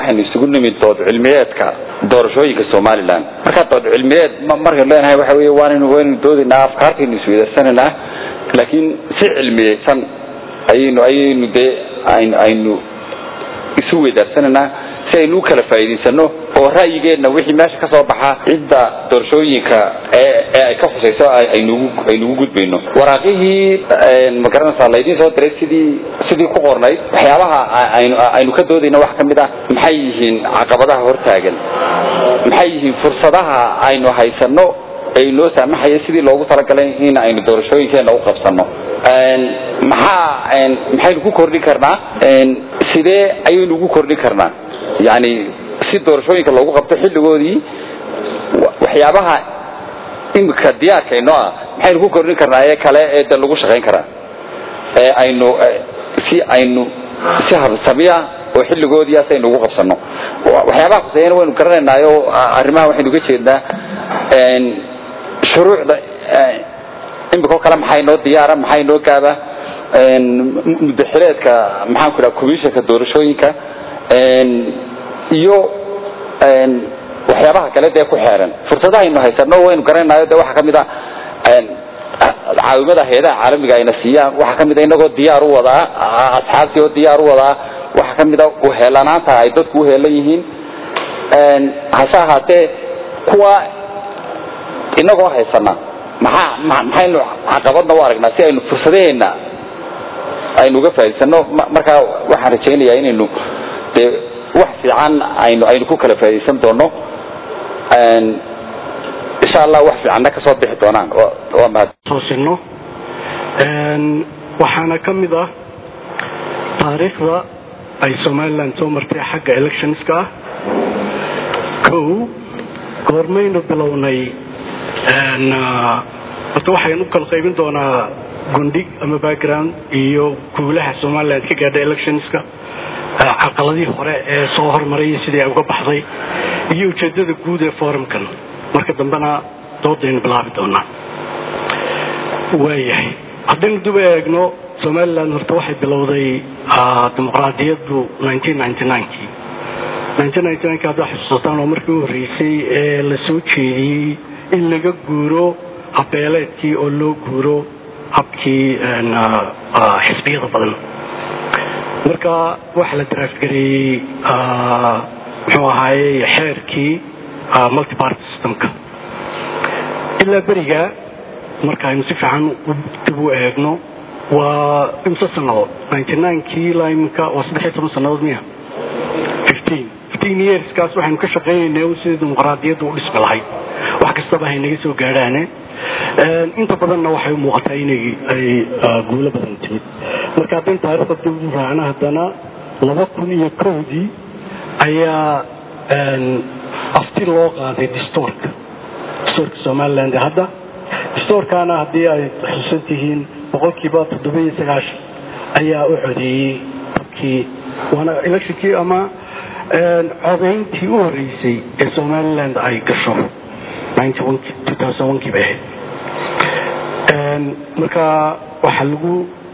waxaynu isugu nimid dood cilmiyeedka doorashooyinka somalilan marka dood cilmiyeed markaynu leenahay waxa wey waanaynu waynu doodaynaa afkaartaynu isweydarsanaynaa laakiin si cilmiyeysan ayaynu ayaynu dee aynu isu weydaarsanaynaa si aynu u kala faa'iidaysano oo ra'yigeenna wixii meesha ka soo baxa cidda doorashooyinka ee ee ay ka khusayso aynugu aynugu gudbayno waraaqihii magaranaysaa laydiin soo diray sidii sidii ku qornayd waxyaabaha aynu aynu ka doodayna wax ka mid ah maxay yihiin caqabadaha hortaagan maxay yihiin fursadaha aynu haysano ee noo saamaxaya sidii loogu talagalay in aynu doorashooyinkeena u qabsano maxaa maxaynu ku kordhin karnaa sidee ayaynu ugu kordhin karnaa yani si doorashooyinka loogu qabto xilligoodii waxyaabaha imika diyaarkayno ah maxaynu ku kordhin karnaa ee kale ee de lagu shaqayn karaa ee aynu si aynu si habsamiya oo xilligoodii as aynu ugu qabsano waxyaabaha khuseeyana waynu garanaynaayo arrimaha waxaynu uga jeednaa shuruucda imika o kale maxay noo diyaara maxay noo gaaba mudaxileedka maxaan ku dhaha commissionka doorashooyinka iyo waxyaabaha kale dee ku xeeran fursadaha aynu haysano waynu garanayo de waxaa kamid a caawimada hay-adaha caalamiga ayna siiyaan waxaa kamid a inagoo diyaar u wadaa asxaabtii oo diyaar u wadaa waxaa kamid a uheelanaanta ay dadku uheelan yihiin hase ahaatee kuwa inagoo haysana maxaa maxaynu caqabadna u aragnaa si aynu fursadaheena aynu uga faa'idaysano markaa waxaan rajaynayaa inaynu dee wax fiican aynu aynu ku kala faa'iidaysan doono insha allah wax fiicanna kasoo bixi doonaan waa mahad toosino waxaana ka mid ah taariikhda ay somaliland soo martay xagga electionska ah kow goormaynu bilownay horta waxaynu u kala qaybin doonaa gundhig ama background iyo guulaha somaliland ka gaadha electionska caqaladii hore ee soo hormaray sidii ay uga baxday iyo ujeedada guud ee forumkan marka dambena doodaynu bilaabi doonaa waayahay haddaynu dib eegno somaliland horta waxay bilowday dimuqraadiyaddu kii haddaa xusuusataan oo markii u horreysay ee la soo jeediyey in laga guuro habeeleedkii oo loo guuro habkii xisbiyada badan marka waxaa la draftgareeyey muxuu ahaaye xeerkii multiparty systemka ilaa beriga markaaynu si fiican dib u eegno waa imse sanadood kii ilaa iminka waa saddexiyo toban sanadood miya yearskaas waxaynu ka shaqaynaynaa sidii dimuqraadiyadda u dhismi lahayd wax kastaba haynaga soo gaadhaane inta badanna waxay u muuqataa inay ay guulo badan timid marka haddaynu taarikhda dib u raacno haddana laba kun iyo kowdii ayaa afti loo qaaday distoorka distoorka somaliland hadda distoorkaana haddii ay xusuusan tihiin boqolkiiba toddoba iyo sagaashan ayaa u codeeyey dadkii waana electionkii ama codayntii u horeysay ee somaliland ay gasho kii bay ahayd marka waxaa lagu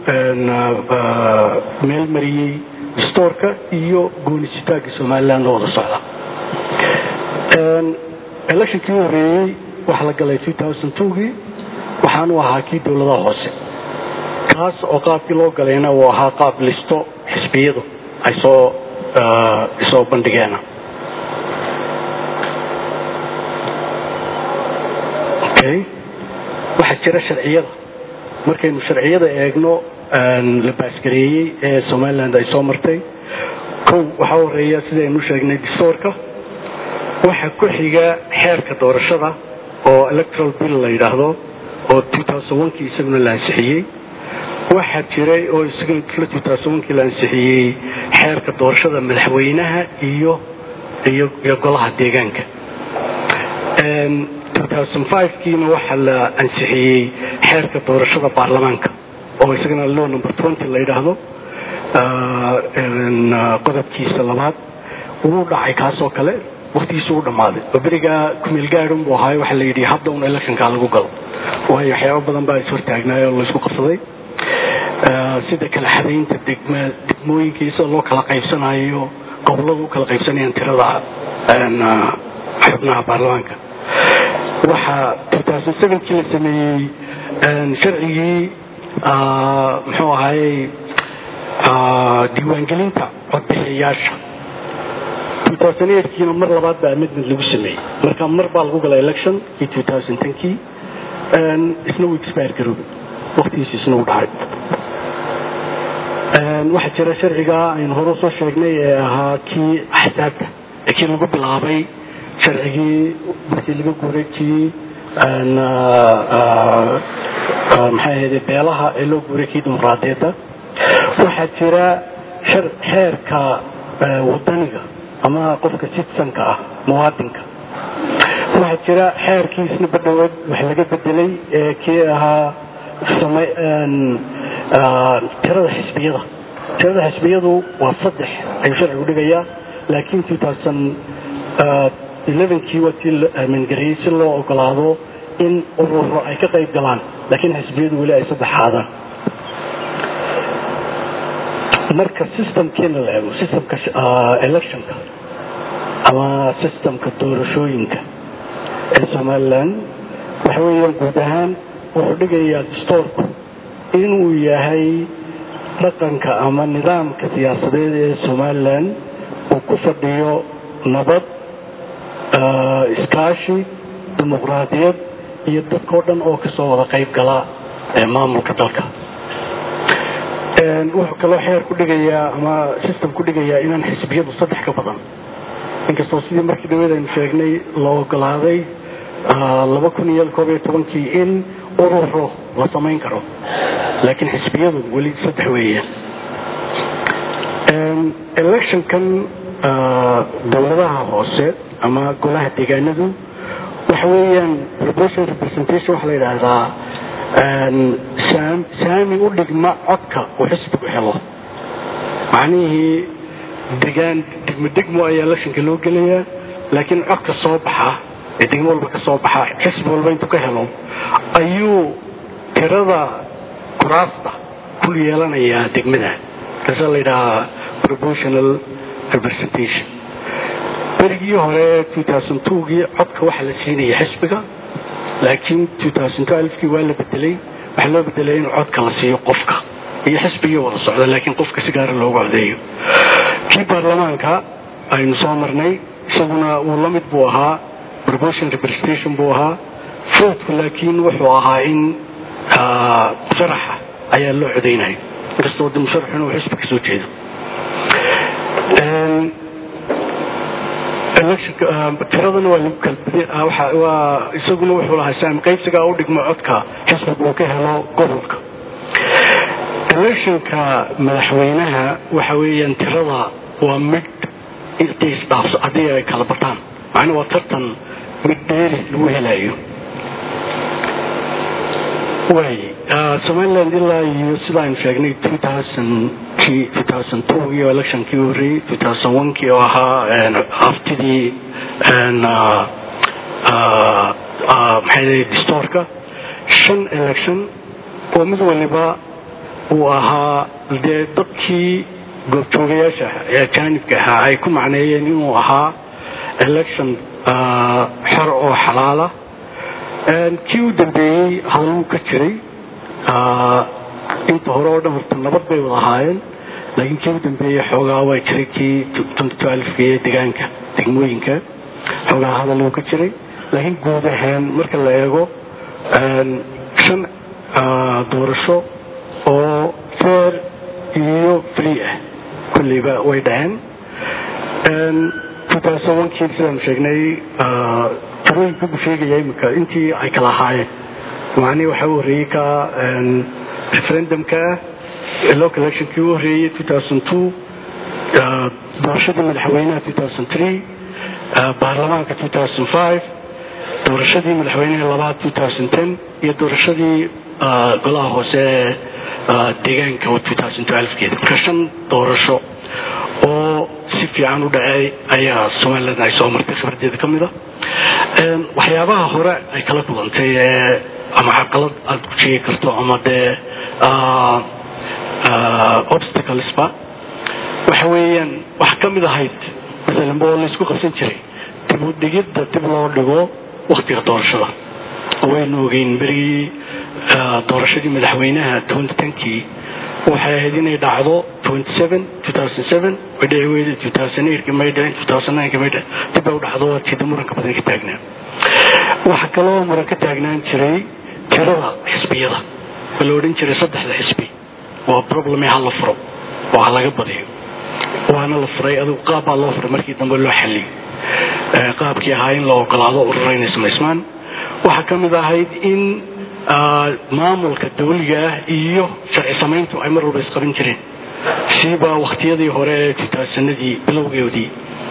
meel mariyey distoorka iyo goonisitaanka somaliland oo wada socda electionkii u horeeyey waxaa la galay gii waxaanu ahaa kii dowladaha hoose kaas oo qaabkii loo galayna uu ahaa qaab listo xisbiyadu ay soo soo bandhigeen okay waxaa jira sharciyada markaynu sharciyada eegno la baasgareeyey ee somaliland ay soo martay kow waxaa horeeya sidaynu sheegnay distoorka waxaa ku xiga xeerka doorashada oo electoral bill la yidhaahdo oo kii isaguna la ansixiyey waxaa jiray oo isaguna kii la ansixiyey xeerka doorashada madaxweynaha iyo iyo golaha deegaanka kiina waxaa la ansixiyey xeerka doorashada baarlamaanka oo isagana law number la yidhaahdo qodobkiisa labaad wuu dhacay kaasoo kale waktigiisu u dhammaaday oo berigaa kumeel gaadhun buu ahaay waxaa la yidhi hadda un electionka lagu galo waayo waxyaaba badan baa ishortaagnaay oo laysku qabsaday sida kala xadaynta degma degmooyinkiisa loo kala qaybsanayo goboladu u kala qaybsanayaan tirada xubnaha baarlamaanka waxaa kii la sameeyey sharcigii muxuu ahayey diiwaangelinta codbixiyayaasha kiina mar labaad baa amendment lagu sameeyey marka mar baa lagu gala election kii kii isna uu expire garoobay waktigiisi isna uu dhacay waxaa jira sharciga aynu hore usoo sheegnay ee ahaa kii axsaabta ee kii lagu bilaabay sharcigii markii laga guuray kii maxay ahayde beelaha ee loo guuray kii dimuqraadiyadda waxaa jira xeerka wadaniga ama qofka citizenka ah muwaadinka waxaa jira xeerkiisna badhowood wax laga bedelay ee kii ahaa tirada xisbiyada tirada xisbiyadu waa saddex ayuu sharcigu dhigayaa laakiin kii waa tii la aamingariyey si loo ogolaado in ururo ay ka qayb galaan laakiin xisbiyadu weli ay saddexaadaan marka systemkeena la eego systemka electionka ama systemka doorashooyinka ee somalilan waxa weeyaan guud ahaan wuxuu dhigayaa dastoorku inuu yahay dhaqanka ama nidaamka siyaasadeed ee somalilan uu ku fadhiyo nabad iskaashi dimuqraadiyad iyo dadkao dhan oo kasoo wada qayb gala maamulka dalka wuxuu kaloo xeer ku dhigayaa ama system ku dhigayaa inaan xisbiyadu saddex ka badan inkastoo sidii markii dhaweed aynu sheegnay la ogolaaday laba kun iyo koob iyo tobankii in ururo la samayn karo laakiin xisbiyadu weli saddex weeyaan electionkan dowladaha hoose ama golaha deegaanadu waxa weeyaan proportion representation waxaa la yidhaahdaa saami u dhigma codka uu xisbigu helo macnihii degaan degmo degmo ayaa electionka loo gelayaa laakiin codka soo baxa ee degmo walba ka soo baxa xisbi walba intuu ka helo ayuu tirada kuraasta ku yeelanayaa degmada kaasaa la yidhahaa proportional representation berigii hore gii codka waxaa la siinaya xisbiga laakiin kii waa la bedelay waxaa loo bedelay in codka la siiyo qofka iyo xisbigii wada socda laakiin qofka si gaara loogu codeeyo kii baarlamaanka aynu soo marnay isaguna uu la mid buu ahaa proportion representation buu ahaa foodku laakiin wuxuu ahaa in musharaxa ayaa loo codaynaya inkastoo de musharaxu inuu xisbi ka soo jeedo tiradana waa lagu kalbadwaa isaguna wuxuu lahaa saami qaybsigaa u dhigmo codka xisbiga uu ka helo gobolka electionka madaxweynaha waxa weeyaan tirada waa mid intay isdhaafso haddii ay kala bataan macnaa waa tartan mid dheeri lagu helayo waay somaliland ilaa iyo sida aynu sheegnay iyo electionkii horreeyey kii oo ahaa haftidii maxay distoorka shan election oo mid waliba uu ahaa dee dadkii goobjoogayaasha ee ajaanibka ahaa ay ku macneeyeen inuu ahaa election xor oo xalaala kii u dambeeyey hadaluu ka jiray inta hore oo dhan horta nabad bay wada ahaayeen laakiin kii u dambeeyey xoogaa waa jiray kii kii degaanka degmooyinka xoogaa hadaluu ka jiray laakiin guud ahaan marka la eego shan doorasho oo fair iyo free ah kulleyba way dhaceen kii sidaan sheegnay tirooyinka buu sheegaya imika intii ay kala ahaayeen macnihii waxaa u horreeyey ka referendumka ah local electionkii u horreeyey doorashadii madaxweynaha baarlamaanka doorashadii madaxweynaha labaad iyo doorashadii golaha hoose deegaanka keeda marka shan doorasho oo si fiican u dhacay ayaa somaliland ay soo martay khibradeeda ka mid a waxyaabaha hore ay kala kulantay ee ama caqalad aada ku sheegi karto ama dee obstaclesba waxa weeyaan wax ka mid ahayd masalan oo laysku qabsan jiray dib u dhigidda dib loo dhigo waktiga doorashada waynu ogeyn berigii doorashadii madaxweynaha twenty tenkii waxay ahayd inay dhacdo twenty seven two thousand seven way dhici weyday two thousand eight may dhicin two thousand nine may dhicin dib bay u dhacdo waa jida muranka badan ka taagnaa waxaa kaloo muran ka taagnaan jiray tirada xisbiyada oo la odhan jiray saddexda xisbi waa probleme ha la furo oo ha laga badiyo waana la furay adigu qaab baa loo furay markii dambe loo xalliyey qaabkii ahaa in la ogolaado urura inay samaysmaan waxaa ka mid ahayd in maamulka dawliga ah iyo sharci samayntu ay mar walba isqaban jireen siiba waktiyadii hore ee titaasanadii bilowgeedii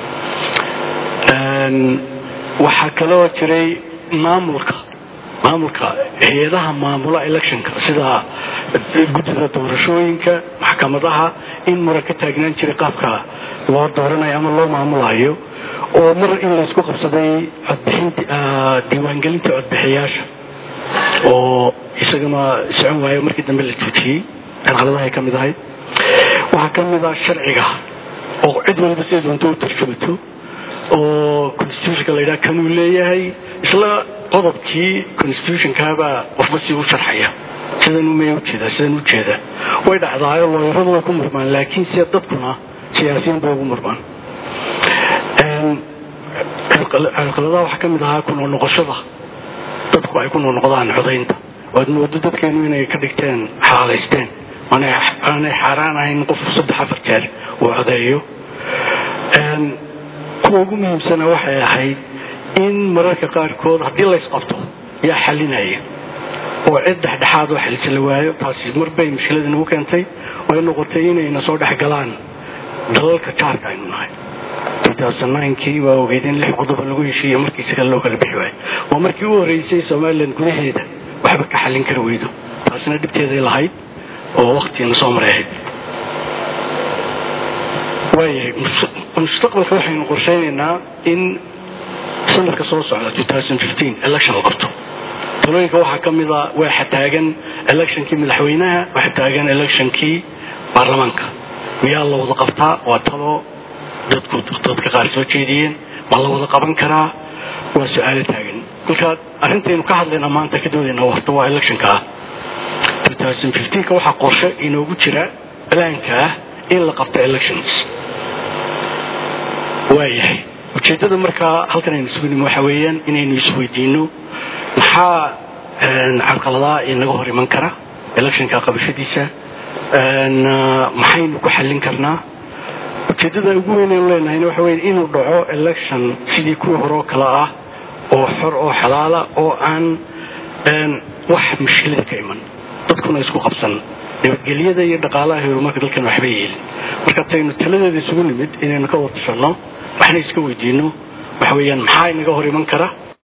waxaa kaloo jiray maamulka maamulka hay-adaha maamula electionka sida guddida doorashooyinka maxkamadaha in muran ka taagnaan jiray qaabka loo dooranayo ama loo maamulayo oo mar in laysku qabsaday codbixinta diiwaangelinta codbixiyaasha oo isagana socon waayo markii dambe la joojiyey carqaladahay ka mid ahayd waxaa ka mid ah sharciga oo cid walba siday doonto u tarjumato oo constitutionka la yidhaha kanuu leeyahay isla qodobkii constitutionkaabaa qofba si u sharxaya sidan umay ujeedaa sidan ujeedaa way dhacdaayo looyaradu way ku murmaan laakiin sida dadkuna siyaasiyiin bay ugu murmaan carqaladaha waxaa ka mid ahaa ku noqnoqoshada dadku ay ku noqnoqdaan codaynta waad moodo dadkeenu inay ka dhigteen xaalaysteen aanay xaaraan ahayn qof saddex afar jeer uu codeeyo kuwa ugu muhiimsana waxay ahayd in mararka qaarkood haddii laysqabto yaa xalinaya oo cid dhexdhexaad oo xalisa la waayo taasi marbay mushkilada nagu keentay oo ay noqotay inayna soo dhex galaan dalalka jaarka aynu nahay kii waa ogeyd in lix qodoba lagu heshiiyo markii isaga loo kala bixi waayo waa markii u horeysay somalilan gudaheeda waxba ka xallin kari weydo taasina dhibteeday lahayd oo waktiina soo maray ahayd waayahay mustaqbalka waxaynu qorsheynaynaa in sanadka soo socda election la qabto talooyinka waxaa ka mida waxa taagan electionkii madaxweynaha waxa taagan electionkii baarlamaanka miyaa la wada qabtaa waa talo dadku dadka qaar soo jeediyeen ma la wada qaban karaa waa su-aalo taagan kolka arrintaynu ka hadlayna maanta ka doodayna horta waa electionka ah ka waxaa qorshe inoogu jira balaanka ah in la qabto elections waayahay ujeedada markaa halkan aynu isugu nimi waxa weeyaan inaynu isweydiino maxaa carqaladaa inaga hor iman kara electionka qabashadiisa maxaynu ku xallin karnaa ujeedada ugu weyn aynu leenahayna waxa weya inuu dhaco election sidii kuwii hore oo kale ah oo xor oo xalaala oo aan wax mushkilada ka iman dadkuna isku qabsan nabadgelyada iyo dhaqaalaha horumarka dalkan waxba yeelin marka taynu taladeeda isugu nimid inaynu ka wada tashanno waxna iska weydiino waxa weeyaan maxaa inaga hor iman kara